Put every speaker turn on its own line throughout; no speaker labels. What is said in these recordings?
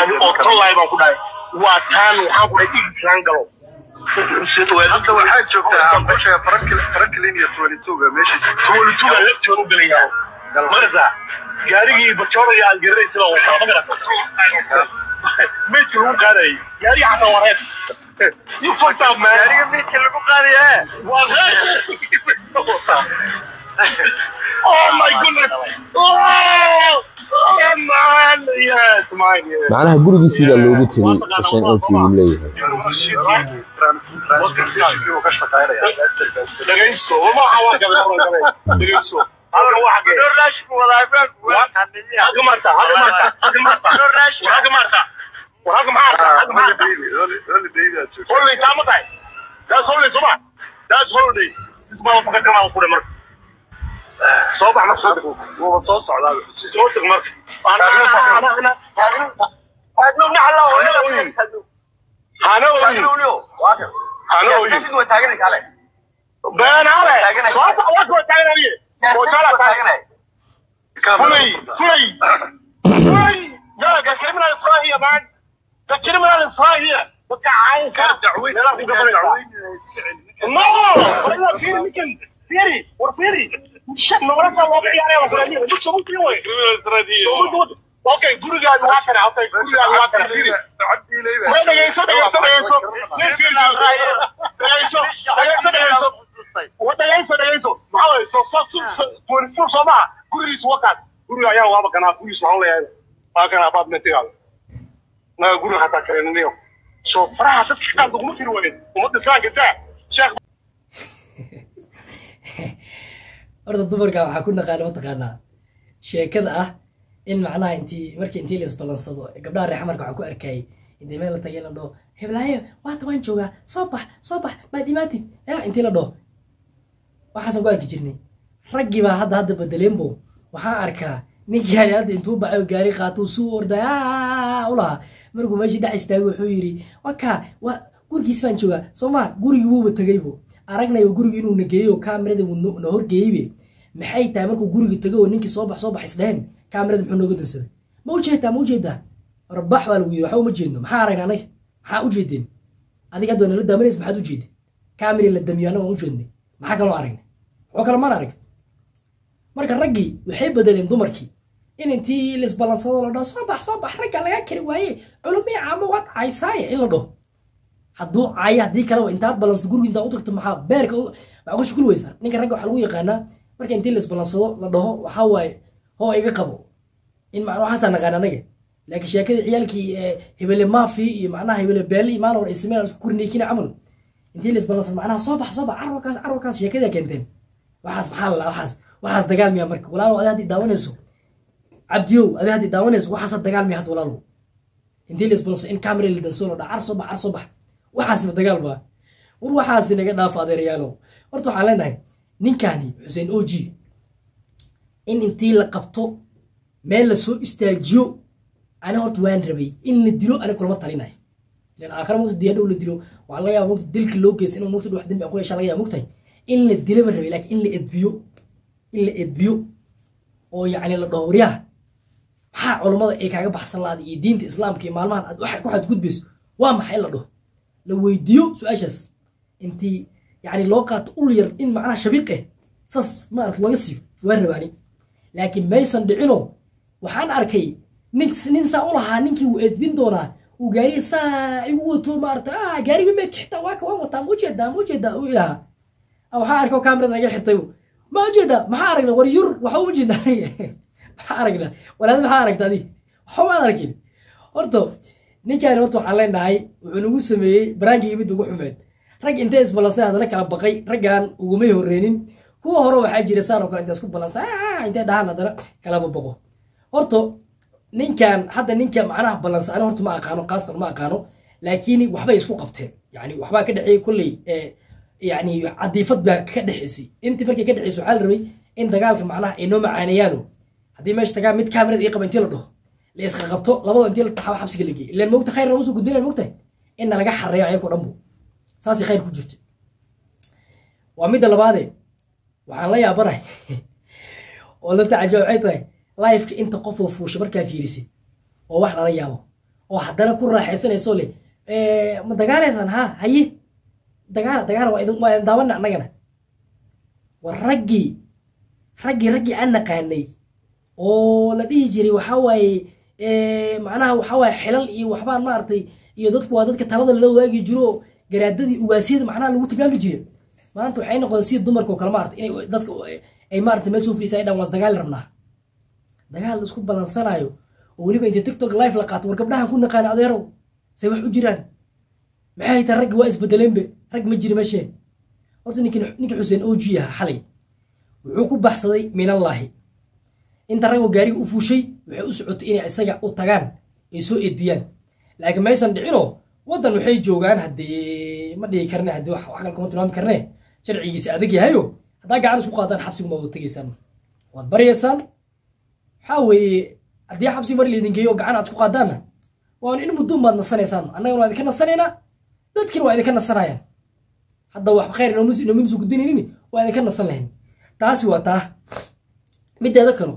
bilaahi oo tallaay baan ku dhahay waa taan waxaan ku dhahay tigislaan galo
hadda waxaa joogtaa ambusha franklin iyo twenty-two-ga meeshiisa
tuwalituga laftigan u gelayaa marasa gaarigii bajooraya aan garanaysa baa wataa ma garata meydka lagu qaadayay gaarigi xataa waa reer you fucked up man
gaariga meydka lagu qaadaya
waa reer oh my goodness oh, oh man yes man yes
macnaha gurigiisii baa loogu tegey xuseen oki buu leeyahay
ka shaqaynaya
dhagaysto wama waa gabe dhagaysto halka waa xagee halka marta halka marta halka marta halka marta halka marta halka marta holiday taa ma tahay that's holiday soo ma that's holiday sis baa wata kana ku dhe marka soo bax ma soo deg
wuuba soo socdaa
soo deg marka ana ana ana hana oyin hana oyin been hale soo bax waa koo taagan adiye oo jala taagan fulay fulay fulay ya the criminal is right here man the criminal is right here dadka caayinka meelaha ku gabanaysa no wala fiiri ninkan fiiri war fiiri shaq nogala soo looga ciyaaraya waa kula mid soo mutri way okay gurigaaga waa kana okay gurigaaga waa kana fiiri ma dhageyso dhageyso dhageyso dhageyso dhageyso dhageyso wadagayso dhagayso maxaa waye soo soo soo soo maha gurigiisa wakaas guriga ayaa waaba kanaa gurigiisa waxaan leeyahay waa kana apartmentigaada naga guriga xataa kareninayo soo faraha dadka qaar laguma firi wayn ummadda islaamka daa sheekh
horta dumarka waxaa ku naqaana mataqaanaa sheekada ah in macnaha intii markii intii la isbalansado gabdhaha reexa marka waxaan ku arkayay intay meel la tagay la dhaho heblaayo waata waan joogaa soo bax soo bax maad imaatid ya intii la dhaho waxaasan ku arki jirnay raggii baa hadda hadda bedeleenbo waxaan arkaa ninkii hali hadda intuu bacayo gaari qaatuu suu orday u lahaa markuu meeshii dhex istaagay wuxuu yidhi waka waa gurigiis baan joogaa soo ma gurigii wuuba tegaybo aragnayba gurigi inuu nageeyo kaamirada wuu na horgeeyeybe maxay tahay markuu gurigi tago oo ninkii soo bax soo bax isdheheen kaamirada muxuu nooga dansaday ma ujeedaa ma ujeedaa warbax baa lagu yidhi waxa uma jeedno maxaa aragna anaga maxaa ujeedeen adiga hadda nala daamanaysa maxaad ujeedin kaamiri la damiyo annaga waan ujeednay maxaa kaloo aragnay waxoo kale maan arag marka raggii waxay bedeleen dumarkii in intii laisbalansado la dhaho soo bax soo bax ragga laga kari waaye culumii caamo waad caysaaye in la dhaho hadduu caayo haddii kaleba intaad balanso gurigiis intaa u tagto maxaa beerka maxaa ku shukul weysaa ninka ragga waxaa lagu yaqaanaa marka intii laisbalansado la dhaho waxaa waaye hoo iga qabo in macna waxaasaa naqaan anaga laakiin sheekadii ciyaalkii hebele maafi iyo macnaha hebele beele iyo maalin hore ay sameen isku kurniikina camal intii laisbalansado macnaha soo bax soo bax carwarkaas carwarkaas sheekadaa keenteen waxaas maxaa la waxaas waxaas dagaal miya marka walaalow adi haddii daawanayso cabdiyow adi haddii daawanayso waxaasa dagaal miya hadda walaalow intii laisbalansado in camera la danso la dhaa car soo bax car soo bax waxaasba dagaal baa war waxaasi naga dhaaf adeerayaalow horta waxaan leenahay ninkani xuseen o g in intii la qabto meel la soo istaajiyo ani horta waan rabay in la dilo ani kulama talinayo ilan aakhira mugta diya dhow la dilo waxaa laga yaaba mugta dilka loo geysa inuu mugta wax dembi aan ku yeeshaa laga yaaba mugtahay in la dilo ma rabay laakiin in la edbiyo in la edbiyo oo yacni la dhaho waryaha maxaa culummada ay kaaga baxsan laada iyo diinta islaamka iyo maalmahan aad wax ku xadgudbayso waa maxay in la dhaho la weydiiyo su-aashaas intii yani loo qaato ul yar in macnaha shabiiq eh saas maarata looga siiyo waan rabaani laakiin maysan dhicino waxaan arkay nin nin saa u lahaa ninkii wuu edbin doonaa uu gaariga saa igu wato maarata ah gaariga meedka xitaa waa ka waan wataa ma ujeedaa ma ujeedaa u ilaha waxaa arkay kaamirada naga xirtay ma ujeedaa maxaa aragna war yur waxa uma jeedaa maxaa aragna walaad maxaa aragta adi waxa umaad arkin horta ninkaani horta waxaan leenahay wuxuu nagu sameeyey baraankii mid ugu xumeed rag intay isbalansay haddana kala baqay raggan ugumay horreynin kuwa hore waxaa jira saan oo kale intay isku balansa intay dhahaan haddana kalaba baqo horta ninkan hadda ninka macnaha balansa ani horta ma aqaano qaastan ma aqaano laakiin waxbay isku qabteen yani waxbaa ka dhexeeyey kolley yani cadiifad baa ka dhexeysay intii markay ka dhexeysay waxaa la rabay in dagaalka macnaha ay noo macaaneeyaano haddii meesha tagaan mid kaamirada ii qaba intii la dhaho la iska qabto labada intii la taxaba xabsiga la geeyay ilaan mogta khayr lama soo gudbinayn mogtahay in nalaga xareeyo ayagoo dhan bu saasay khayr ku jirta waa midda labaade waxaan la yaabanahay oo la tacajaba waxay tahay lifeka inta qofoo fuusha markaa fiirisid oo wax lala yaabo oo haddana ku raaxaysanayso leh "Eh, ma dagaalaysaan ha haye dagaala dagaala waa idin waa idin daawana annagana war raggii raggii raggii aan naqaanay oo la dhihi jiray waxaa waaye eh, macnaha waxaa waaye xilal iyo waxbaan maaragtay iyo dadku waa dadka talada la wadaagi jiro oo garaadadii ugaasiyada macnaha lagu tilmaami jiray maanta waxay noqdeen sida dumarka oo kale maarata inay dadka ay maarata meel soo fadhiisa ay dhan waas dagaal rabnaa dagaal la isku balansanayo oo weliba inta tiktok live la qaato war gabdhahan ku naqaan adeerow say wax u jiraan maxay tahay raggi waa isbedeleenbe rag ma jiri meeshee horta ninkin ninkii xuseen oji aha xalay wuxuu ku baxsaday minallaahi inta ragoo gaariga u fuushay waxay u socotay inay isaga u tagaan ay soo edbiyaan laakiin maysan dhicinoo waddan waxay joogaan haddee ma dhihi karne haddii wax wax kale kuma tilmaami karne sharcigiisa adag yahayo haddaa gacan isku qaadaan xabsigu ma wada tegaysaan waad baryaysaan waxaa weeye haddii xabsi mar laydin geeyo gacan aad ku qaadaanna waan in muddo maad nasanaysaan annagana waa idinka nasanaynaa dadkina waa idinka nasanayaan hadda wax khayr inoominu soo gudbinaynin waa idinka nasan lahayn taasi waa taa mideeda kalo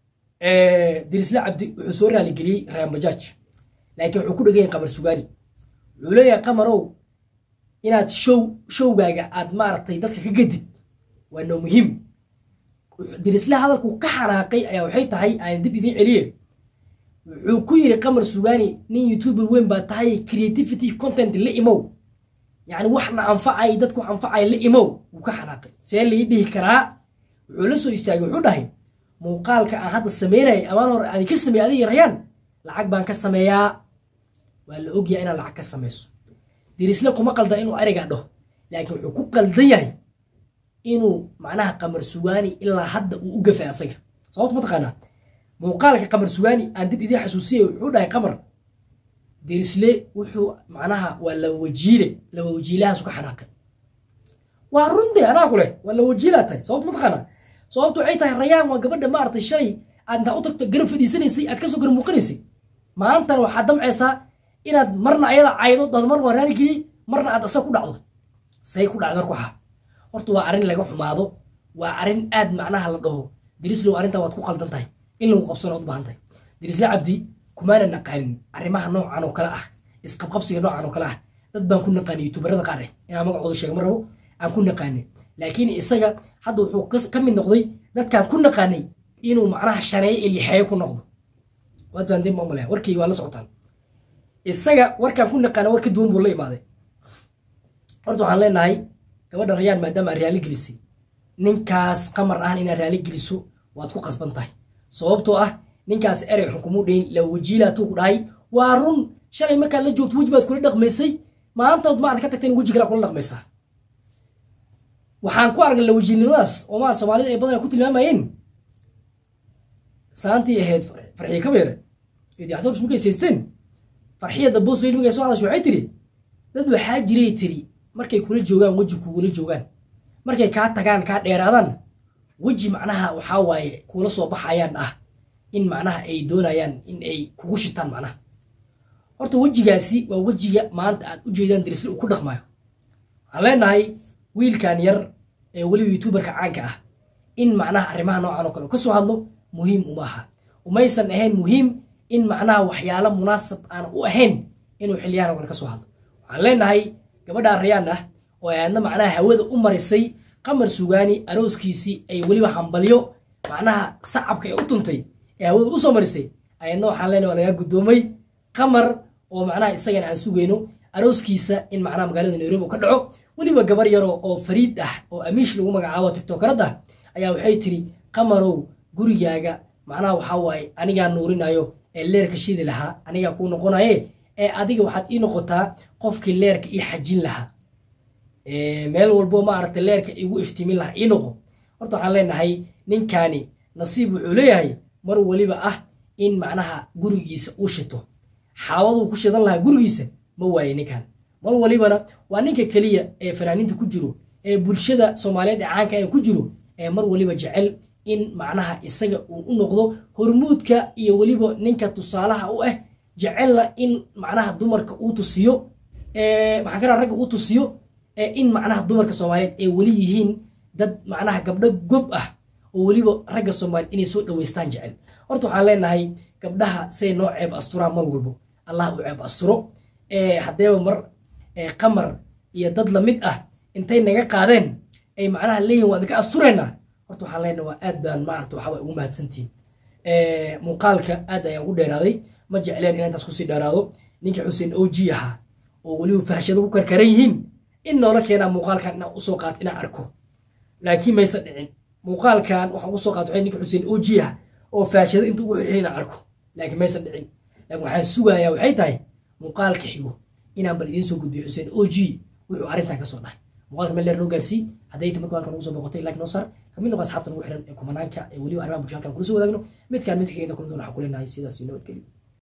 dirisle cabdi wuxuu soo raaligeliyey rayaan bajaaj laakiin wuxuu ku dhegan yahay qamar sugaani wuxuu leeyahay qamarow inaad show showgaaga aad maaragtay dadka ka gadid waa noo muhiim dirisle hadalku ka xanaaqay ayaa waxay tahay aan dib idiin celiye wuxuu ku yiri qamar sugaani nin youtuber weyn baa tahay creativity content la imow yacni waxna anfacay dadku wax anfacay la imow wuu ka xanaaqay see lii dhihi karaa wuxuu la soo istaagay wuxuu dhahay muuqaalka aan hadda sameynayay amaan hore aan ka sameeyay adiga rayaan lacag baan ka sameeyaa waa la ogyahay inaad lacag ka samayso dirisle kuma qaldan inuu ereygaa dhaho laakiin wuxuu ku qaldan yahay inuu macnaha qamar sugaani ilaa hadda uu u gafay asaga sababta mataqaanaa muuqaalka qamar sugaani aan dib idiin xasuusiyay wuxuu dhahay qamar dirisle wuxuu macnaha waa laba wajiile laba wajiilahaasu ka xanaaqay waa runde anaa ku leh waa laba wajiilaa tahay sababta mataqaanaa sababtu waxay tahay rayaan waa gabadha maaragtay shalay aad intaa u tagto garab fadhiisanaysay aad kasoo gar muuqanaysay maantana waxaad damcaysaa inaad marna ayada caydo dad mar waa raali geliyey marna aad asaga ku dhacdo say ku dhacdo marku ahaa horta waa arrin laga xumaado waa arrin aad macnaha la dhaho dirislow arrintaa waad ku qaldan tahay in lagu qabsano ood baahan tahay dirisle cabdi kumaana naqaanin arrimaha noocan oo kale ah isqabqabsiga noocan oo kale ah dad baan ku naqaanay youtuberada qaar eh inaan magacooda sheega ma rabo aan ku naqaanay laakiin isaga hadda wuxuu ka mid noqday dadkaan ku naqaanay inuu macnaha shaneeye iyo lixeeye ku noqdo waad fahanteen baan malaya warkii waa la socotaan isaga warkaan ku naqaana war ka duwan buu la imaaday horta waxaan leenahay gabadha rayaan maadaama aad raali gelisay ninkaas qamar ahna inaad raali geliso waad ku qasban tahay sababtoo ah ninkaas erey xukumuu dhayn la wajiilaatuu ku dhahay waa run shalay markaad la joogto weji baad kula dhaqmaysay maantood maad ka tagteen weji kale kula dhaqmaysaa waxaan ku aragnay la wajiilnimadaas oo maa soomaalida ay badan ku tilmaamayeen saantii ahayd farxiye kabeere ee dacdowrs markay saysteen farxiyada boos weli markay soo hadasho waxay tiri dad waxaa jiray tiri markay kula joogaan weji kugula joogaan markay kaa tagaan kaa dheeraadaan weji macnaha waxaa waaye kula soo baxayaan ah in macnaha ay doonayaan in ay kugu shitaan macnaha horta wejigaasi waa wejiga maanta aad u jeedaan dirisle uu ku dhaqmayo waxaan leenahay wiilkan yar ee weliba youtuberka caanka ah in macnaha arrimaha noocan oo kale ka soo hadlo muhiim uma aha umaysan ahayn muhiim in macnaha waxyaalo munaasab aan u ahayn inuu xiliyaan oo kale ka soo hadlo waxaan leenahay gabadha rayaan ah oo ay aadna macnaha hawada u marisay qamar sugaani arooskiisii ay weliba hambalyo macnaha sacabka ee u tuntay ee hawada u soo marisay ayadna waxaan leenahay waa lagaa guddoomay qamar oo macnaha isagana aan sugayno arooskiisa in macnaha magaalada nairobi ka dhaco weliba gabar yaroo oo fariid ah oo amiish lagu magacaabo tiktokarad ah ayaa waxay tiri qamarow gurigaaga macnaha waxaa waaye anigaa nuurinayo ee leerka shidi lahaa anigaa kuu noqonaye ee adiga waxaad ii noqotaa qofkii leerka ii xajin lahaa meel walbo maaragtay leerka igu iftiimin lahaa ii noqo horta waxaan leenahay ninkaani nasiib wuxuu leeyahay mar weliba ah in macnaha gurigiisa uu shito xaawaduu ku shidan lahaa gurigiisa ma waaye ninkan mar walibana waa ninka keliya ee fanaaniinta ku jiro ee bulshada soomaaliyeed ee caanka ee ku jiro ee mar waliba jecel in macnaha isaga uu u noqdo hormuudka iyo weliba ninka tusaalaha u ah jecelna in macnaha dumarka uu tusiyo maxaa kala ragga uu tusiyo in macnaha dumarka soomaaliyeed ay weli yihiin dad macnaha gabdho gob ah oo weliba ragga soomaaliyeed inay soo dhaweystaan jecel horta waxaan leenahay gabdhaha say noo ceeb asturaan mar walbo allah u ceeb asturo haddeeba mar qamar iyo dad lamid ah intay naga qaadeen ay macnaha leeyihin waa idinka asturaynaa horta waxaan leenahay waa aad baan maarata waxaa ugu mahadsantihin muuqaalka aad ayaan ugu dheeraaday ma jecleen inaan intaas kusii dheeraado ninkii xuseen oji ahaa oo weliba fahashada ku karkaran yihiin in noola keenaa muuqaalkan inaan usoo qaato inaan arko laakiin maysan dhicin muuqaalkan waxaan ugu soo qaato waxay ninka xuseen oji ah oo fahashada inta ugu xirxirin inaan arko laakiin maysan dhicin laakiin waxaan sugayaa waxay tahay muuqaalka xigo inaan bal idiin soo gudbiyo xuseen oji wuxuu arrintan ka soo dhahay muuqaalka meel dheer noo gaarsii hadday ta marka halkan ugu soo boqotay like noo saar kamid noqo asxaabta ugu xiran ee kumanaanka ee weliba arrimaha bulshada halkan kula soo wadaagno midkaan midka inta kulmi doona waxaa kuleenahay sidaas iyo nabadgelyo